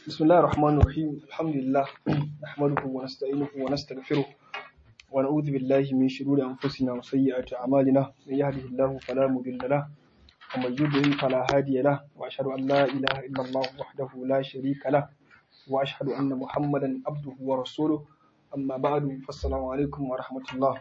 بسم الله الرحمن الرحيم الحمد لله نحمده ونستعينه ونستغفره ونعوذ بالله من شرور أنفسنا وسيئات أعمالنا من يهده الله فلا مضل له ومن يضلل فلا هادي له وأشهد أن لا إله إلا الله وحده لا شريك له وأشهد أن محمدا عبده ورسوله أما بعد فالسلام عليكم ورحمة الله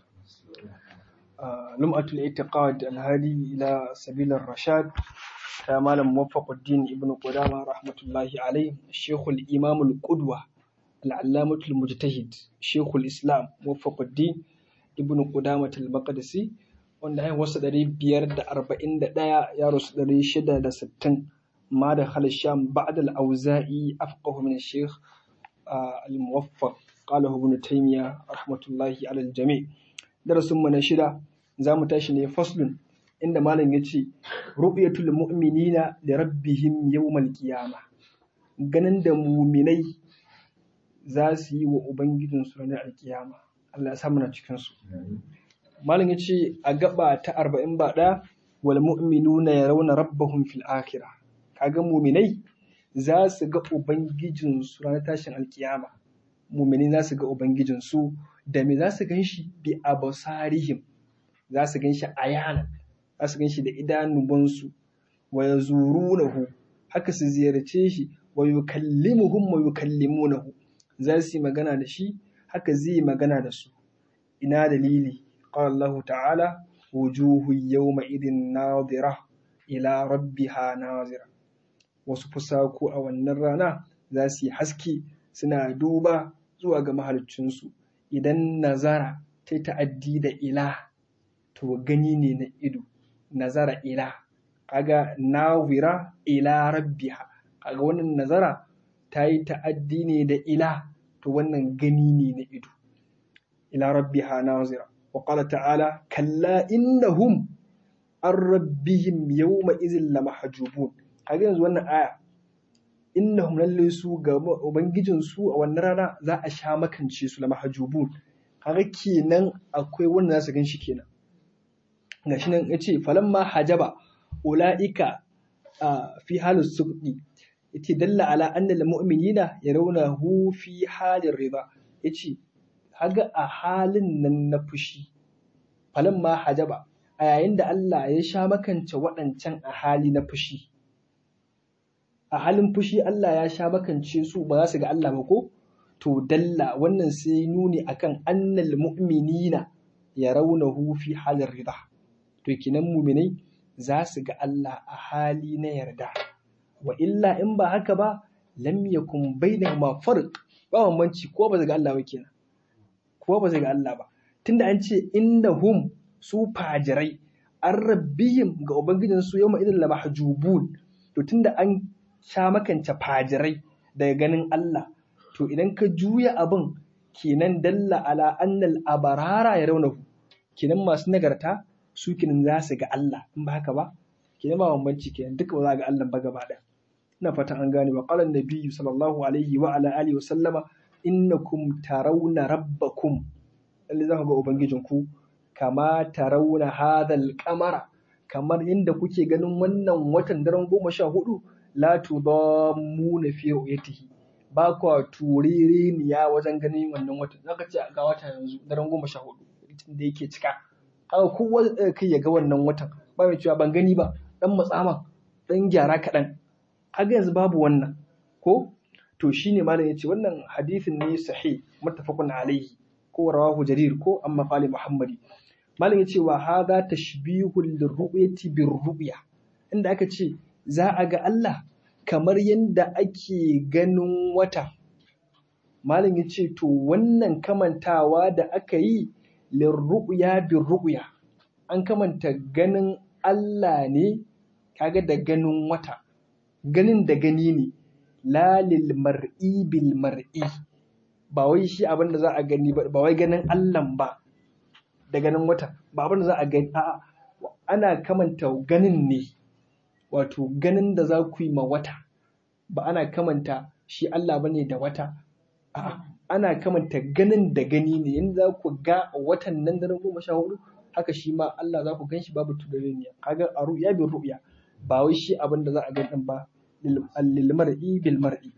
آه، لمعة الاعتقاد الهادي إلى سبيل الرشاد ta malam muwaffaquddin ibn qudama rahmatullahi alayhi shaykhul imam al-qudwa al-allamatul mujtahid shaykhul islam muwaffaquddin ibn qudama al-maqdisi wanda ya wasu ɗari biyar da arba'in da ɗaya ya rasu ɗari shida da sittin ma da halasham ba'da al-auza'i afqahu min shaykh al-muwaffaq qala ibn taymiya rahmatullahi ala al-jami' darasin mu na shida zamu tashi ne faslun inda malam ya ce ru'yatul mu'minina da rabbihim yawmal qiyama ganin da muminai za su yi wa ubangijinsu ranar alkiyama Allah ya samu na cikin su malam ya ce a gaba ta arba'in ba ɗaya wal mu'minuna yarawna rabbahum fil akhirah kaga muminai za su ga ubangijinsu ranar tashin alkiyama muminai za su ga ubangijinsu da me za su gan shi bi abasarihim za su gan shi ayanan za su gan shi da idanubansu wa ya zurunahu haka su ziyarce shi wa yukallimuhum wa yukallimunahu za su yi magana da shi haka zai yi magana da su ina dalili qala Allah ta'ala wujuhu yawma idin nadira ila rabbiha nazira wasu fusaku a wannan rana za su yi haske suna duba zuwa ga mahaliccinsu idan nazara ta ta'addi da ila to gani ne na ido nazara ila kaga nawira ila rabbiha kaga wannan nazara ta yi ta'addi ne da ila to wannan gani ne na ido ila rabbiha nazira wa qala ta'ala kalla innahum an rabbihim yawma izin lamahjubun kaga yanzu wannan aya innahum lalle su ga ubangijin su a wannan rana za a sha makance su lamahjubun kaga kenan akwai wanda za su gan shi kenan gashi nan ya ce falamma hajaba ula'ika fi halin suƙi yace dalla ala annal mu'minina yarawnahu fi halin riba yace haga a halin nan na fushi falamma hajaba a yayin da Allah ya sha makance waɗancan a hali na fushi a halin fushi Allah ya sha makance su ba za su ga Allah ba ko to dalla wannan sai nuni akan annal mu'minina yarawnahu fi halin riba to kinan muminai za su ga Allah a hali na yarda wa illa in ba haka ba lam yakun bainahuma farq ba bambanci ko ba su ga Allah ba kenan ko ba su ga Allah ba tunda an ce innahum su fajirai an rabbihim ga ubangijin su yawma idan la mahjubun to tunda an sha makance fajirai daga ganin Allah to idan ka juya abin kenan dalla ala annal abarara ya raunahu kenan masu nagarta su kenan za su ga Allah in ba haka ba kenan ba bambanci kenan duka ba za ga Allah ba gaba ɗaya ina fatan an gane wa qala nabiyyu sallallahu alaihi wa ala alihi wa sallama innakum tarawna rabbakum lalle za ku ga ubangijinku kama tarawna hadhal qamara kamar inda kuke ganin wannan watan daren goma sha hudu la tudammuna fi ru'yatihi ba kwa turereniya wajen ganin wannan watan zaka ce ga wata yanzu daren goma sha hudu da yake cika haka kowa kai ya ga wannan watan ba mai cewa ban gani ba dan matsama dan gyara kaɗan haka yanzu babu wannan ko to shine malam yace wannan hadisin ne sahih muttafaqun alaihi ko rawahu jarir ko amma qali muhammadi malam yace wa hadha tashbihul lirru'yati birru'ya inda aka ce za a ga Allah kamar yadda ake ganin wata malam yace to wannan kamantawa da aka yi lirru'ya birru'ya an kamanta ganin Allah ne kaga da ganin wata ganin da gani ne la lil mar'i bil mar'i ba wai shi abin da za a gani ba ba wai ganin Allah ba da ganin wata ba abin da za a gani a'a ana kamanta ganin ne wato ganin da za ku yi ma wata ba ana kamanta shi Allah bane da wata a'a ana kamanta ganin da gani ne yanda za ku ga watan nan daren goma sha hudu haka shi ma Allah za ku gan shi babu tuduriniya kaga a ru'ya bin ru'ya ba wai shi abin da za a gan ba lil mar'i bil mar'i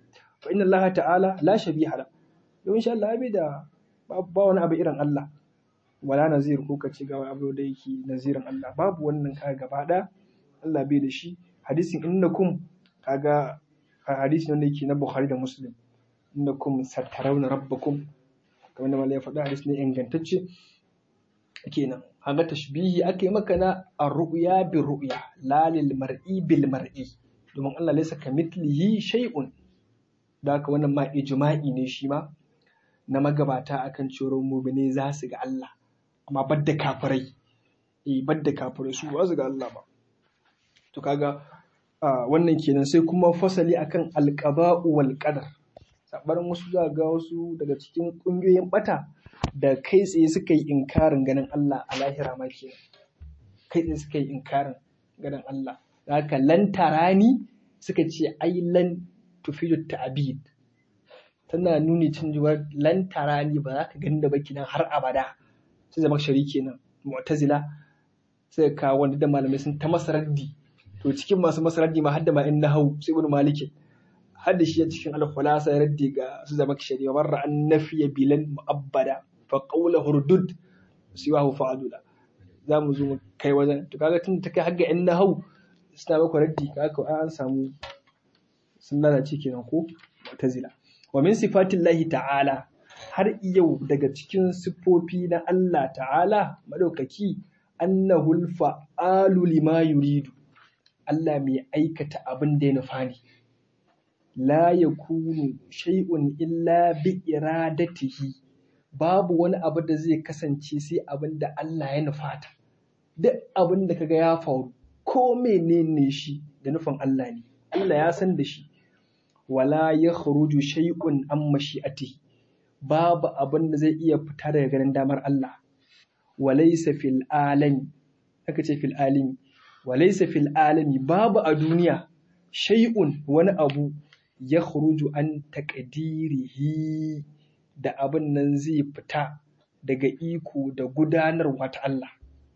fa inna Allah ta'ala la shabiha la don insha Allah bai da ba wani abu irin Allah wala nazir ko ka ce ga abu da yake nazirin Allah babu wannan kaga gaba ɗaya Allah bai da shi hadisin innakum kaga hadisi wanda yake na Bukhari da Muslim innakum satarawna rabbakum kamar da malai ya faɗa hadisi ne ingantacce kenan kaga tashbihi ake maka na ar-ru'ya bi ru'ya la lil mar'i bil mar'i domin Allah laysa kamithlihi shay'un da haka wannan ma ijma'i ne shi ma na magabata akan cewa mu'mini za su ga Allah amma badda kafirai eh badda kafirai su ba su ga Allah ba to kaga wannan kenan sai kuma fasali akan alqaba'u wal qadar sabarin wasu za ga wasu daga cikin kungiyoyin bata da kai tsaye suka yi inkarin ganin Allah a lahira ma kenan kai tsaye suka yi inkarin ganin Allah haka lan tarani suka ce ai lan tufidu ta'bid tana nuni cin jiwar lan tarani ba za ka gani da baki nan har abada sai zama shari kenan mu'tazila sai ka wanda da malamai sun ta masa raddi to cikin masu masa raddi ma hadda ma in nahau sai ibn malik hadda shi a cikin al-khulasa ya raddi ga su zama shari wa marra an nafiya bilan mu'abbada fa qawla hurdud siwahu fa'adula za mu zo mu kai wajen to kaga tun ta kai har ga in nahau suna maka raddi kaga an samu sun lalace kenan ko mu'tazila wa min sifatillahi ta'ala har yau daga cikin siffofi na Allah ta'ala madaukaki annahul fa'alu lima yuridu Allah mai aikata abin da ya nufa ne la yakunu shay'un illa bi iradatihi babu wani abu da zai kasance sai abin da Allah ya nufata duk abin da kaga ya faru ko menene shi da nufin Allah ne Allah ya san da shi wala yakhruju shay'un an mashi'atihi babu abin da zai iya fita daga ganin damar Allah walaysa fil alami aka ce fil alimi walaysa fil alami babu a duniya shay'un wani abu ya khuruju an taqdirihi da abin nan zai fita daga iko da gudanarwa ta Allah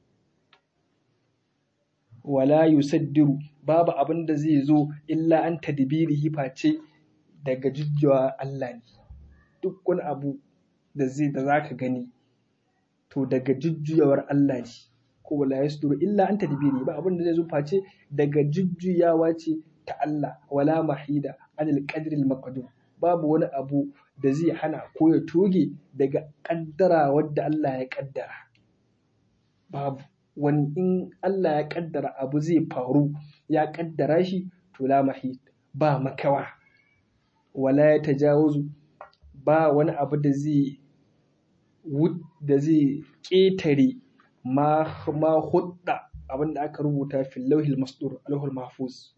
wala yusaddiru babu abin da zai zo illa an tadbirihi face daga jujjawa Allah ne duk wani abu da zai da zaka gani to daga jujjuyawar Allah ne ko wala yasduru illa an tadbiri ba abin da zai zo face daga jujjuyawa ce ta Allah wala mahida anil qadri al maqdur babu wani abu da zai hana ko ya toge daga kaddara wadda Allah ya kaddara babu wani in Allah ya kaddara abu zai faru ya kaddara shi to la mahid ba makawa wala ya tajawazu ba wani abu da zai da zai ƙetare ma ma hudda abin da aka rubuta fil lauhil masdur alhul mahfuz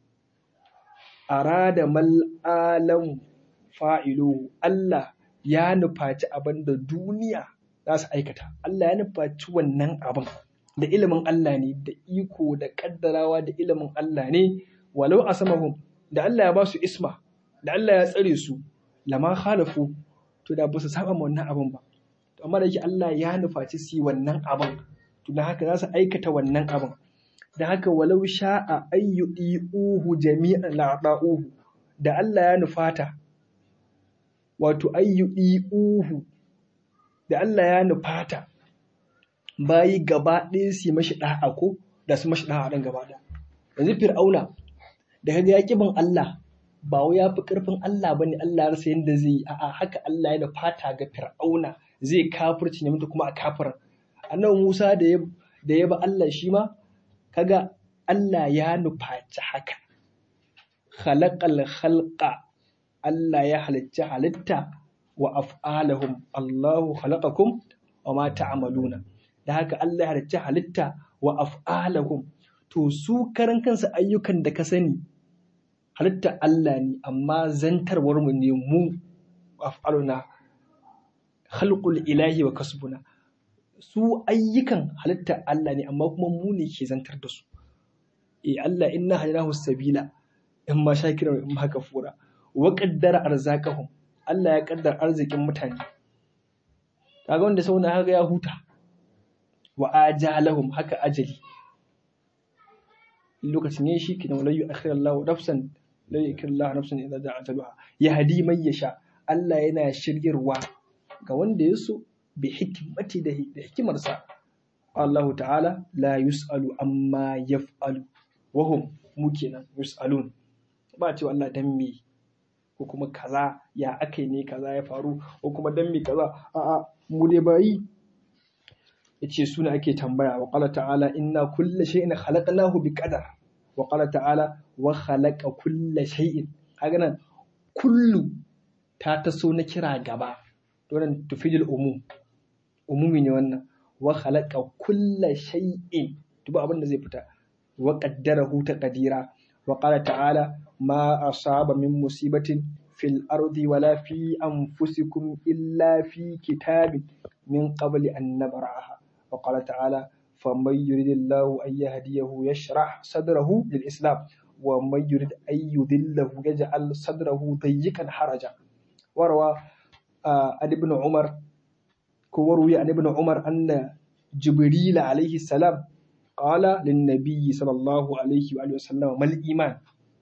arada mal alam fa'ilu Allah ya nufaci abin da duniya za su aikata Allah ya nufaci wannan abin da ilimin Allah ne da iko da kaddarawa da ilimin Allah ne walau asamahum da Allah ya ba su isma da Allah ya tsare su lama khalafu to da ba su saba ma wannan abin ba to amma da yake Allah ya nufaci su yi wannan abin to da haka za su aikata wannan abin da haka walau sha'a ayyudi'uhu jami'an la'da'uhu da Allah ya nufata wato ayyudi'uhu da Allah ya nufata bayi gaba ɗaya su yi mashi ɗa'a ko da su mashi ɗa'a ɗan gaba ɗaya yanzu fir'auna da kaga ya bin Allah ba wai ya fi ƙarfin Allah bane Allah ya rasa yadda zai yi a'a haka Allah ya fata ga fir'auna zai kafirci ne mutu kuma a kafirin annabi Musa da ya da ya ba Allah shi ma kaga Allah ya nufaci haka khalaqal khalqa Allah ya halicci halitta wa af'alahum Allahu khalaqakum wa ma ta'maluna da haka Allah ya halicci halitta wa af'alahum to su karan kansu ayyukan da ka sani halitta Allah ne amma zantarwar mu ne mu af'aluna khalqul ilahi wa kasbuna su ayyukan halitta Allah ne amma kuma mu ne ke zantar da su eh Allah inna hadinahu sabila in ma shakira in ma kafura wa qaddara arzaqahum Allah ya kaddara arzikin mutane kaga wanda sauna haka ya huta wa ajalahum haka ajali lokacin ne shi kidan walayyu akhirallahu nafsan la yakillahu nafsan idza ja'a ajaluha yahdi man yasha Allah yana shiryarwa ga wanda ya so bi hikmati da hikimarsa Allah ta'ala la yus'alu amma yaf'alu wa hum mu kenan yus'alun ba ce Allah dan me ko kuma kaza ya akai ne kaza ya faru ko kuma dan me kaza a'a mu dai bayi yace suna ake tambaya wa qala ta'ala inna kulla shay'in khalaqnahu bi qadar wa qala ta'ala wa khalaqa kulla shay'in kaga nan kullu ta taso na kira gaba wannan tufidul umum umumi ne wannan wa khalaqa kulla shay'in duba abin da zai fita wa qaddarahu taqdira wa qala ta'ala ma asaba min musibatin fil ardi wala fi anfusikum illa fi kitabin min qabli an nabra'aha wa qala ta'ala faman yuridillahu an yahdiyahu yashrah sadrahu lil islam wa man yurid an yudillahu yaj'al sadrahu dayyikan haraja warwa an ibn umar ko warwi an ibn umar anna jibril alayhi salam qala lin nabiy sallallahu alayhi wa sallam mal iman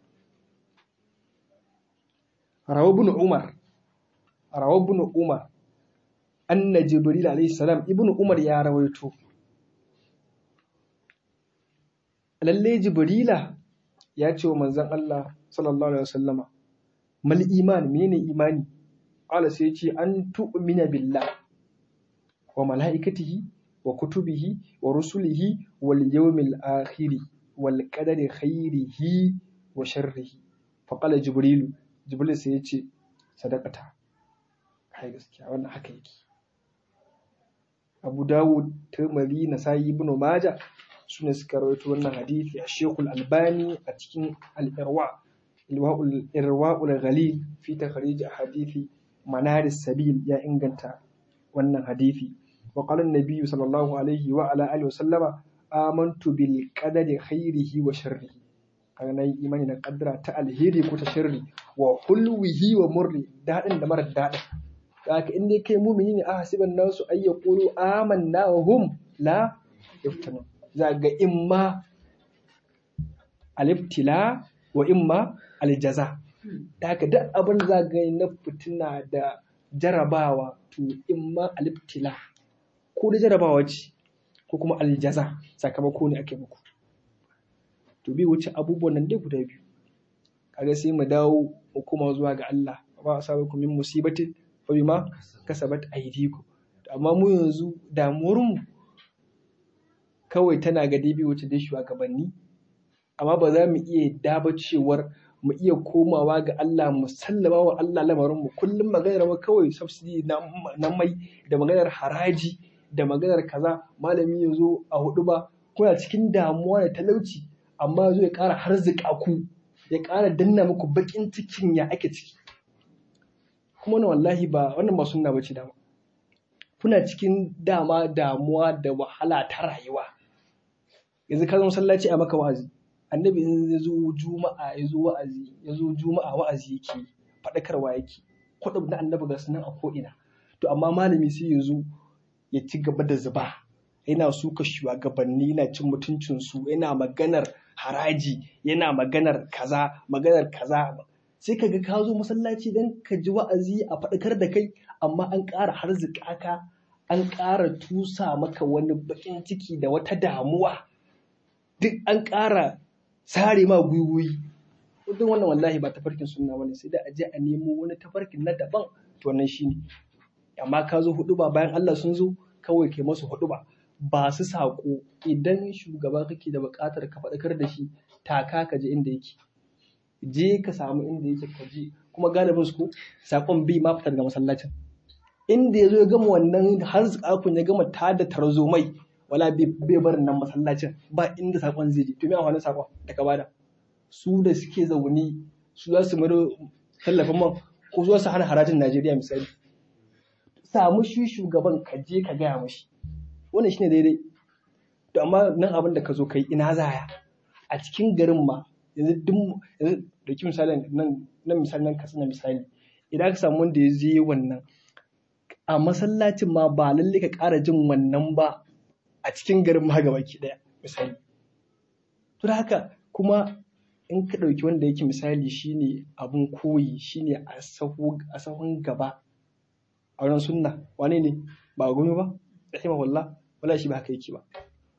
rawa ibn umar rawa ibn umar anna jibril alayhi salam ibn umar ya rawaito lalle jibrila ya ce wa manzon Allah sallallahu alaihi wasallama mal iman menene imani qala sai ya ce an tu'mina billah wa malaikatihi wa kutubihi wa rusulihi wal yawmil akhir wal qadari khairihi wa sharrihi fa qala jibril jibril sai ya ce sadaqata kai gaskiya wannan haka yake Abu Dawud Tirmidhi Nasa'i Ibn Majah sune suka rawaito wannan hadisi a Sheikhul Albani a cikin Al-Irwa Irwa'ul Ghalil fi takhrij hadisi Manaris Sabil ya inganta wannan hadisi wa qala an-nabiy sallallahu alaihi wa ala alihi wa sallama amantu bil qadari khairihi wa sharrihi kaga nayi imani da kaddara ta alheri ko ta sharri wa hulwihi wa murri dadin da mara dadin haka in dai kai mumini ne a hasiban nasu ay yaqulu amanna wa hum la yaftanun za ga imma aliftila wa imma aljaza haka duk abin za ga na fitina da jarabawa to imma aliftila ko da jarabawa ce ko kuma aljaza sakamako ne ake muku to bi wuce abubuwan nan dai guda biyu kaga sai mu dawo mu koma zuwa ga Allah ba asabakum min musibatin fa bima kasabat aydikum amma mu yanzu damuwar mu kawai tana ga dibi wuce dai shugabanni amma ba za mu iya daba cewar mu iya komawa ga Allah mu sallama wa Allah lamarin mu kullum maganar mu kawai subsidy na mai da maganar haraji da maganar kaza malami ya zo a hudu ba kuna cikin damuwa da talauci amma ya zo ya ƙara harzika ku ya ƙara danna muku baƙin cikin ya ake ciki kuma na wallahi ba wannan ba sunna bace dama kuna cikin dama damuwa da wahala ta rayuwa yanzu ka zo masallaci a maka wa'azi annabi in ya zo juma'a ya zo wa'azi ya zo juma'a wa'azi yake faɗakarwa yake kwaɗab na annabi ga sunan a ko'ina to amma malami sai ya zo ya ci gaba da zuba yana suka shugabanni yana cin mutuncinsu yana maganar haraji yana maganar kaza maganar kaza sai ka ga ka zo masallaci don ka ji wa'azi a faɗakar da kai amma an ƙara harzika ka an ƙara tusa maka wani baƙin ciki da wata damuwa duk an ƙara sare ma gwiwoyi duk wannan wallahi ba tafarkin sunna bane sai da a je a nemo wani tafarkin na daban to wannan shine amma ka zo hudu ba bayan Allah sun zo kawai kai masu hudu ba ba su saƙo idan shugaba kake da buƙatar ka faɗakar da shi taka ka je inda yake je ka samu inda yake ka je kuma galibin su saƙon bi ma fitar ga masallacin inda ya zo ya gama wannan har zakakun ya gama tada tarzomai wala bai barin nan masallacin ba inda saƙon zai je to me amfanin saƙon da ka bada su da suke zaune su za su maro tallafin man ko su hana harajin Najeriya misali samu shi shugaban ka je ka gaya mashi wannan shine daidai to amma nan abin da ka zo kai ina zaya a cikin garin ma yanzu duk yanzu da ki misali nan nan misali nan kasana misali idan ka samu wanda ya je wannan a masallacin ma ba lalle ka ƙara jin wannan ba a cikin garin ma gaba ki daya misali to da haka kuma in ka ɗauki wanda yake misali shine abun koyi shine a sahun gaba a wurin sunna wane ne ba gumi ba rahimahullah wala shi ba haka yake ba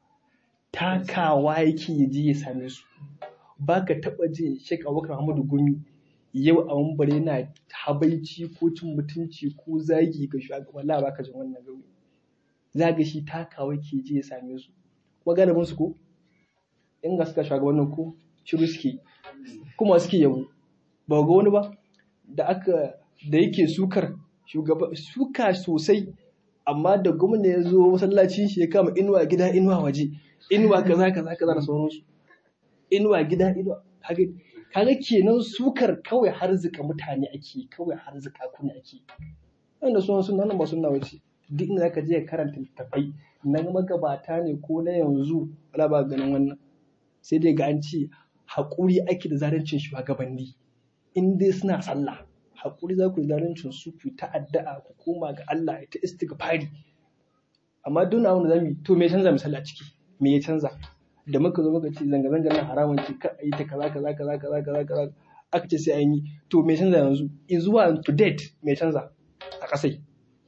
takawa yake ya je ya same su ba ka taɓa je Sheikh Abubakar Muhammadu Gumi yau a mambare yana habaici ko cin mutunci ko zagi ga shugaban la baka jin wannan gauri za ga shi takawa ke je ya same su kuma galibin su ko in ga suka shugabannin ko shiru suke kuma suke yabo ba ga wani ba da aka da yake sukar shugaba suka sosai amma da gwamna ya zo masallacin shi ya kama inuwa gida inuwa waje inuwa kaza kaza kaza da sauransu inuwa gida inuwa kaga kenan sukar kawai harzika mutane ake kawai harzika kuna ake wanda sunan suna nan ba suna wace duk inda zaka je karanta littafai na magabata ne ko na yanzu wala ba ganin wannan sai dai ga an ce haƙuri ake da zarancin shugabanni in dai suna sallah haƙuri za ku yi zarancin su ku ta addu'a ku koma ga Allah ta istighfari amma duk abin da zamu yi to me canza misali a ciki me ya canza da muka zo muka ce zanga-zanga na haramun ce ka a yi ta kaza kaza kaza kaza kaza kaza aka ce sai an yi to me canza yanzu in zuwa to date me canza a kasai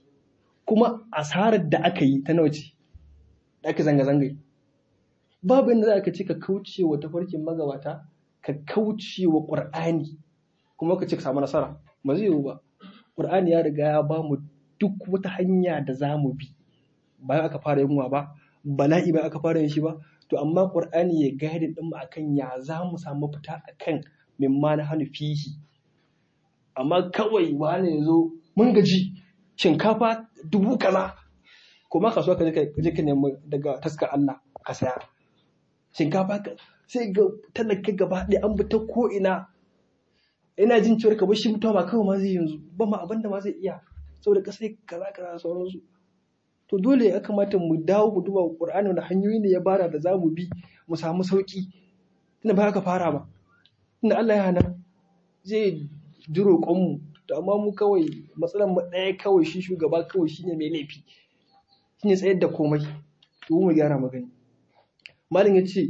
kuma asarar da aka yi ta nawa ce da aka zanga-zanga babu yadda za ka ce ka kauce wa tafarkin magabata ka kauce wa ƙur'ani kuma ka ce ka samu nasara ba zai yiwu ba ƙur'ani ya riga ya ba mu duk wata hanya da za mu bi bayan aka fara yunwa ba bala'i bayan aka fara yin shi ba to amma qur'ani ya gaidin din mu akan ya za mu samu fita akan mimma na hannu fihi amma kawai wani ya zo mun gaji shinkafa dubu kaza kuma kasuwa ka je ka nemi daga taskar Allah ka saya shinkafa ka sai ga talaka gaba ɗaya an bi ta ko ina ina jin cewar ka shi mutuwa ba kawai ma zai yanzu ba ma abinda ma zai iya saboda kasai kaza kaza sauransu to dole ya kamata mu dawo mu duba Qur'ani da hanyoyi ne ya bara da zamu bi mu samu sauki tunda ba ka fara ba tunda Allah ya hana zai ji roƙon mu to amma mu kawai matsalar mu ɗaya kawai shi shugaba kawai shine mai laifi shine tsayar da komai to mu gyara magani malam yace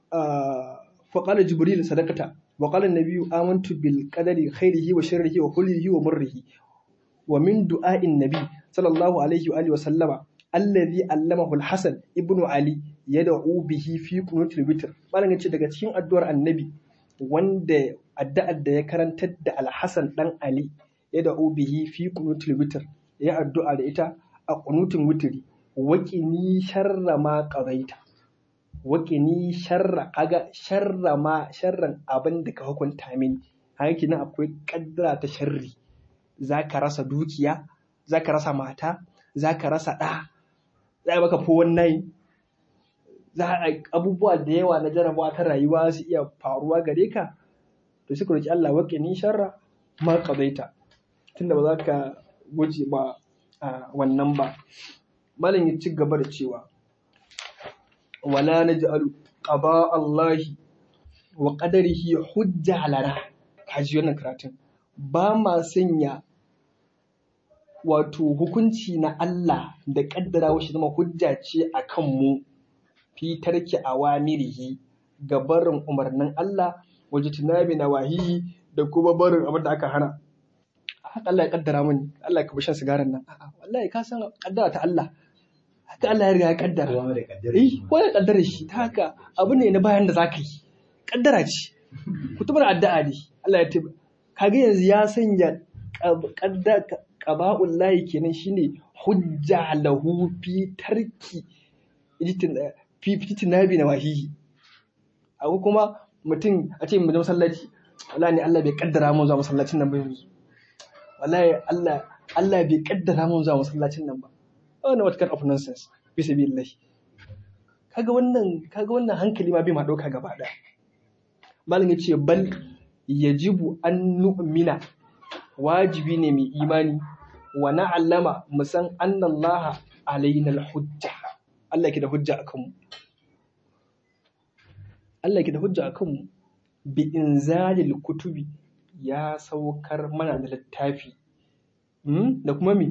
fa qala jibril sadaqata wa qala an-nabiyyu amantu bil qadari khairihi wa sharrihi wa kullihi wa murrihi wa min du'a'in nabi sallallahu alaihi wa alihi wa sallama alladhi allamahu al-hasan ibnu ali yad'u bihi fi qunutil witr malam yace daga cikin addu'ar annabi wanda addu'ar da ya karantar da al-hasan dan ali yad'u bihi fi qunutil witr ya addu'a da ita a qunutin witri waqini sharra ma qadaita waqini sharra kaga sharra ma sharran abin da ka hukunta mini haka nan akwai kaddara ta sharri zaka rasa dukiya zaka rasa mata zaka rasa ɗa za a maka fowon nai za a abubuwa da yawa na jarabawa ta rayuwa su iya faruwa gare ka to suka roki Allah wake ni sharra ma qadaita tunda ba za ka guje ba a wannan ba malam ya ci gaba da cewa wala naj'alu qada Allah wa qadarihi hujja lana kaji wannan karatun ba ma sanya wato hukunci na Allah da ƙaddara shi zama hujja ce a kanmu fi tarki awamirihi ga barin umarnin Allah waje tunabi na wahihi da kuma barin abin da aka hana. Haka Allah ya ƙaddara mani, Allah ka shan sigarin nan. A'a, wallahi ka san ƙaddara ta Allah. Haka Allah ya riga ya ƙaddara. Eh, ko ya ƙaddara shi, ta haka abu ne na bayan da za ka yi. Ƙaddara ce. Kutubar addu'a ne. Allah ya tabbata. Kaga yanzu ya sanya ƙaba'un layi kenan shine hujja lahu fi tarki fi fitinabi na wahihi abu kuma mutum a ce mu je masallaci wallahi ne Allah bai kaddara mun zuwa masallacin nan ba yanzu wallahi Allah Allah bai kaddara mun zuwa masallacin nan ba wannan what kind of nonsense bi sabilillahi kaga wannan kaga wannan hankali ma bai ma dauka gaba daya malam yace bal yajibu an nu'mina wajibi ne mai imani wa na'allama mu san annallaha alaina hujja Allah ke da hujja akan mu Allah ke da hujja akan mu bi inzalil kutubi ya saukar mana da littafi da kuma mi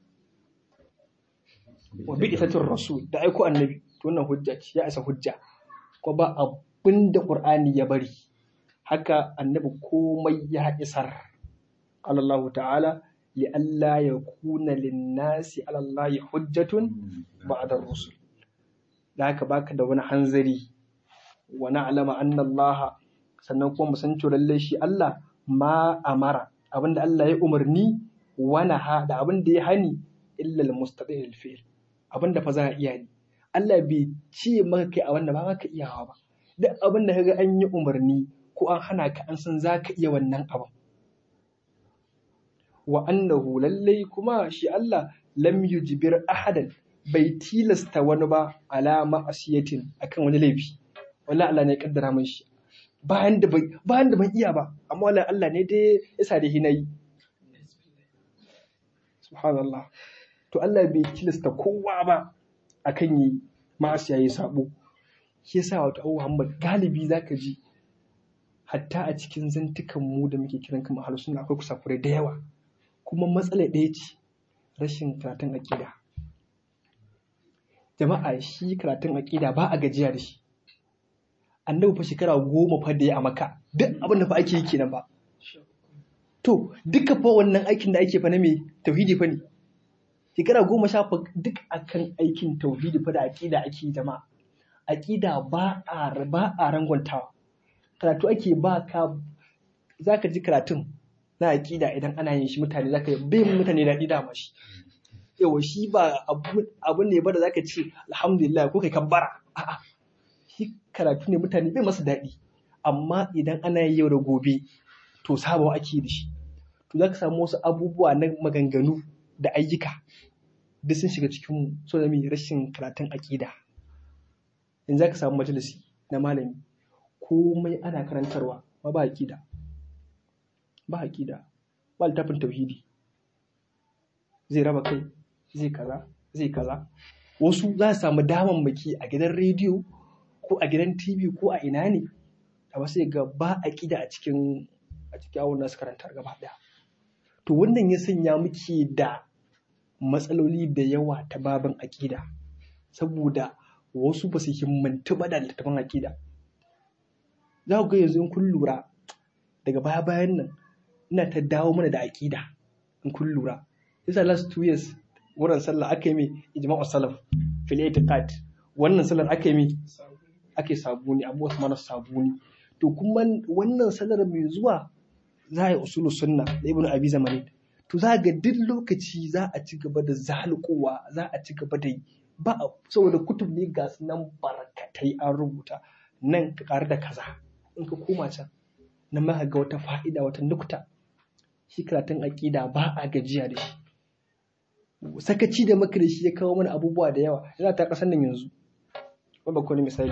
wa bi isatir rasul da aiko annabi to wannan hujja ce ya isa hujja ko ba abin da qur'ani ya bari haka annabi komai ya isar qala Allah ta'ala li alla yakuna lin-nasi 'ala Allah hujjatun ba'da rusul da haka baka da wani hanzari wa na'lama anna Allah sannan kuma mu san cewa lalle shi Allah ma amara abinda Allah ya umarni wa naha da abinda ya hani illa al-mustaqil fi'l abinda fa za a iya ni Allah bai ce maka kai a wannan ba ka iyawa ba duk abin da kaga an yi umarni ko an hana ka an san za ka iya wannan abin wa annahu lallai kuma shi Allah lam yujbir ahadan bai tilasta wani ba ala ma'asiyatin akan wani laifi wallahi Allah ne ya kaddara min shi bayan da bayan da ban iya ba amma wallahi Allah ne dai ya sa da hinayi subhanallah to Allah bai tilasta kowa ba akan yi ma'asiya yi sabo shi yasa wato Abu Muhammad galibi zaka ji hatta a cikin zantukan mu da muke kiran kama ahlus sunna akwai kusakurai da yawa kuma matsala ɗaya ce rashin karatun aqida jama'a shi karatun aqida ba a gajiya da shi annabi fa shekara goma fa da ya a maka duk abin da fa ake yi kenan ba to duka fa wannan aikin da ake fa na me tauhidi fa ne shekara goma sha duk akan aikin tauhidi fa da aqida ake jama'a aqida ba a ba a rangwantawa karatu ake ba ka zaka ji karatun na aqida idan ana yin shi mutane zaka yi bai mutane daɗi da shi yawa shi ba abu ne ba da zaka ce alhamdulillah ko kai kabbara a'a shi karatu ne mutane bai masa daɗi amma idan ana yi yau da gobe to sabawa ake da shi to zaka samu wasu abubuwa na maganganu da ayyuka duk sun shiga cikin so da rashin karatun aƙida in za ka samu majalisi na malami komai ana karantarwa ma ba aƙida ba aƙida ba littafin tauhidi zai raba kai zai kaza zai kaza wasu za su samu damammaki a gidan rediyo ko a gidan tv ko a ina ne a wasu ga ba aƙida a cikin a cikin awon nasu karantar gaba ɗaya to wannan ya sanya muke da matsaloli da yawa ta babin aƙida saboda wasu ba su himmantu ba da littattafan aƙida za ku ga yanzu in kun lura daga baya bayan nan ina ta dawo mana da aƙida in kun lura yasa last two years wurin sallah aka yi mai ijma'u salaf fil itiqad wannan sallar aka yi mai ake sabuni abubuwa su mana sabuni to kuma wannan sallar mai zuwa za a yi usulu sunna da ibnu abi zamani to za ga duk lokaci za a ci gaba da zalukowa za a ci gaba da yi ba saboda kutub ne ga su nan barkatai an rubuta nan ka ƙaru da kaza in ka koma can na ma ga wata fa'ida wata nukta shi karatun aƙida ba a gajiya da shi sakaci da maka da shi ya kawo mana abubuwa da yawa yana ta ƙasar nan yanzu wanda ko misali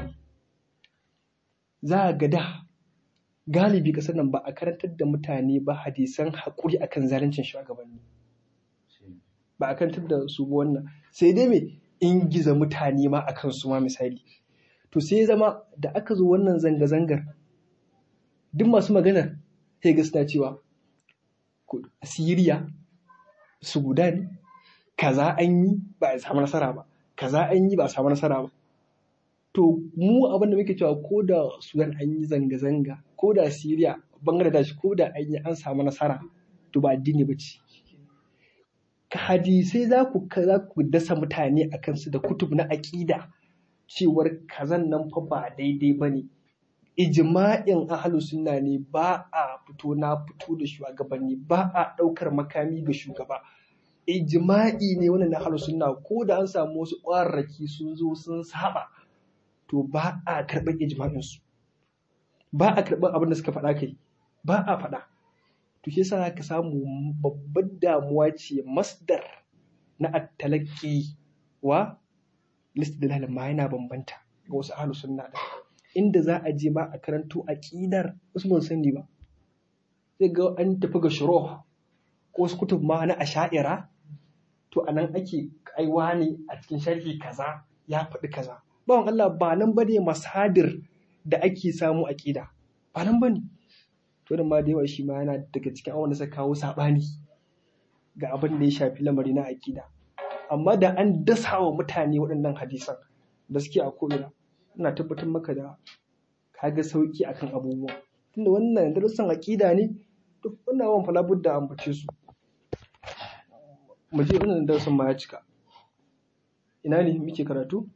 za a ga da galibi ƙasar nan ba a karantar da mutane ba hadisan haƙuri akan zaluncin shugabanni ba a karantar da su ba wannan sai dai me ingiza mutane ma akan su ma misali to sai zama da aka zo wannan zanga-zangar duk masu maganar sai ga suna cewa Siriya Sudan kaza an yi ba a samu nasara ba kaza an yi ba a samu nasara ba to mu abin da muke cewa ko da Sudan an yi zanga-zanga ko da Siriya Bangladesh ko da an yi an samu nasara to ba addini ba ce hadisai za ku za ku dasa mutane a kansu da kutub na aƙida cewar kazan nan fa ba daidai ba ne ijma'in ahalu sunna ne ba a fito na fito da shugabanni ba a ɗaukar makami ga shugaba ijma'i ne wannan na ahalu sunna ko da an samu wasu ƙwararraki sun zo sun saba to ba a karɓar ijma'in su ba a karɓar abin da suka faɗa kai ba a faɗa to shi yasa ka samu babbar damuwa ce masdar na attalaki wa listidlal ma yana bambanta ga wasu ahlus sunna da inda za a je ba a karanto aqidar wasu ban sani ba sai ga an tafi ga shuruh ko wasu kutub ma na asha'ira to anan ake kaiwa ne a cikin sharhi kaza ya faɗi kaza bawan Allah ba nan bane masadir da ake samu aqida ba nan bane to da ma da yawa shi ma yana daga cikin awon da suka kawo saɓani ga abin da ya shafi lamari na aƙida amma da an dasa wa mutane waɗannan hadisan da suke a ko'ina ina tabbatar maka da kaga sauƙi akan abubuwa tunda wannan darussan aqida ne duk wannan wan fala budda ambace su mu je wannan darussan ma ya cika ina ne muke karatu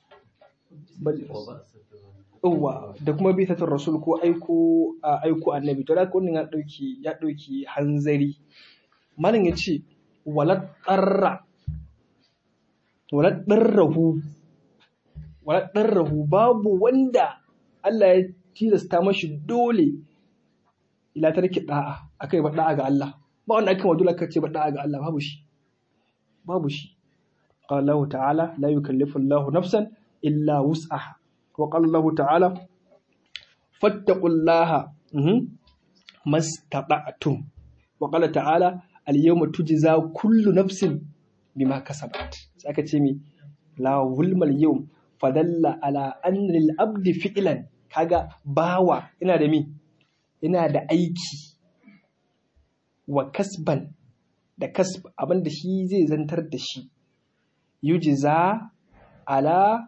yawwa da kuma bitatul rasul ko aiko aiko annabi to da wannan ya dauki ya dauki hanzari malam yace walad qarra walad darrahu walad darrahu babu wanda Allah ya tilasta mashi dole ila tarki da'a akai ba da'a ga Allah ba wanda aka dole aka ce ba da'a ga Allah babu shi babu shi قال الله تعالى لا يكلف الله نفسا إلا وسعها وقال الله تعالى فاتقوا الله ما استطعتم وقال تعالى اليوم تجزى كل نفس بما كسبت سأكا تيمي لا ظلم اليوم فدل على أن للأبد فعلا kaga bawa ina da mi ina da aiki wa kasban da kasb abinda shi zai zantar da shi yujiza ala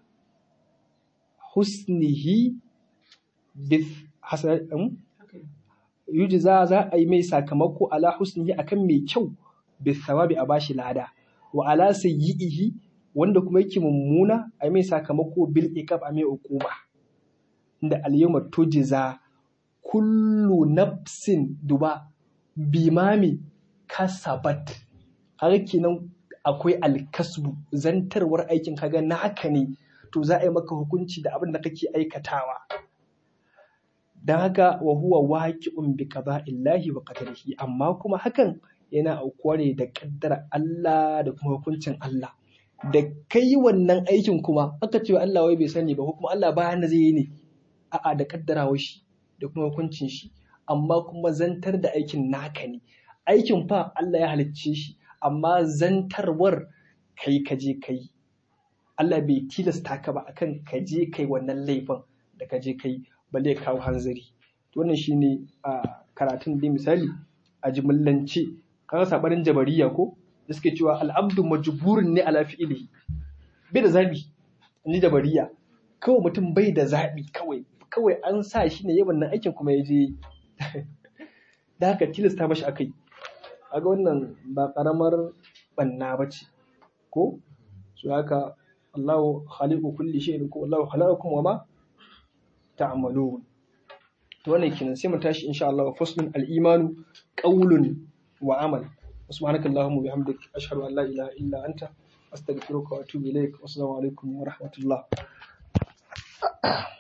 husnihi yujiza za a yi mai sakamako ala husnihi akan mai kyau bisawabi a bashi lada wa ala sayyi'ihi wanda kuma yake mummuna a mai sakamako bil iqab a mai uquba inda al yawma tujiza kullu nafsin duba bimami kasabat har kenan akwai alkasbu zantarwar aikin kaga naka ne to za a yi maka hukunci da abin da kake aikatawa don haka wa huwa waqi'un bi qada'illahi wa qadarihi amma kuma hakan yana aukuwa ne da kaddara Allah da kuma hukuncin Allah da kai wannan aikin kuma aka ce Allah wai bai sani ba ko kuma Allah bayan da zai yi ne a'a da kaddarawar shi da kuma hukuncin shi amma kuma zantar da aikin naka ne aikin fa Allah ya halicce shi amma zantarwar kai ka je kai Allah bai tilasta ka ba akan ka je kai wannan laifin da ka je kai balle ya kawo hanzari wannan shine a karatun da misali a jimillance kaga sabarin jabariya ko da suke cewa al'abdu majburun ne ala fi'ili bai da zabi ni jabariya kawai mutum bai da zabi kawai kawai an sa shi ne yawan nan aikin kuma ya je da haka tilasta mashi akai aga wannan ba karamar banna ba ce ko su haka Allahu khaliqu kulli shay'in ko Allahu khalaqakum wa ma ta'malun to wannan kenan sai mu tashi insha Allah faslun al-imanu qawlun wa amal subhanaka allahumma bihamdik ashhadu an la ilaha illa anta astaghfiruka wa atubu ilaik wassalamu alaikum wa rahmatullah